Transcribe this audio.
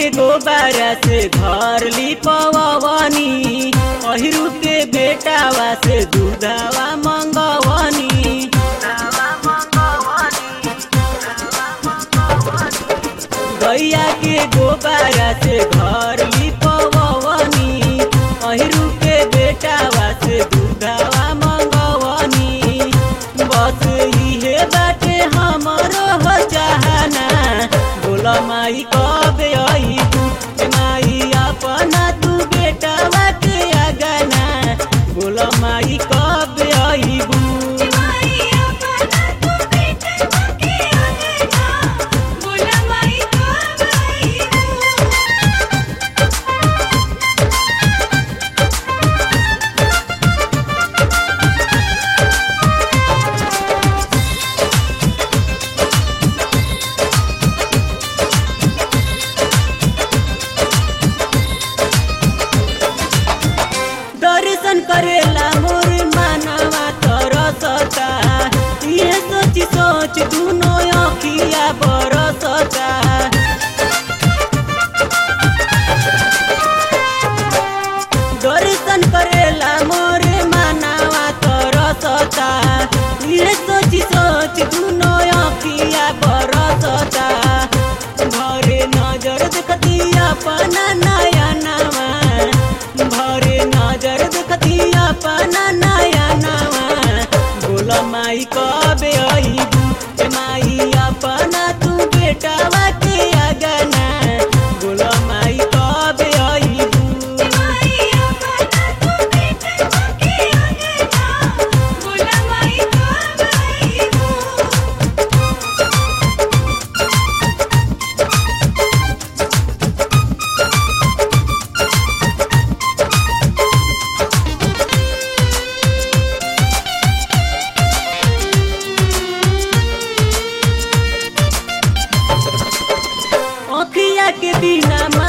गोबारा से घर लिपवनी अहिरू के बेटावा से दूधावा मंगवनी गैया के गोबारा से घर लिपवनी अहिरू के बेटावा से दूधावा मंगवनी बस इहे बाटे हमरो हो चाहना बोला माई कबे अइबू ए माई अपना तू बेटावा के अगना बोला माई कबे अइबू माई अपना तू बेटा के आगना बोला माई कब आईबू दर्शन करेला मोर मानवा तरसता ये सोच सोच दुनो अखिया बरसता दर्शन करेला मोर मानवा तरसता ये सोच सोच दुनो अखिया बरसता भरे नजर देखती अपना नयनवा भरे नजर देखती अपना नयनवा बोल माई कबे अइबू ए माई अपना तू बेटावा के अगना बोल माई कबे अइबू माई अपना तू बेटा के आगना बोला माई कब आईबू अखिया के बिना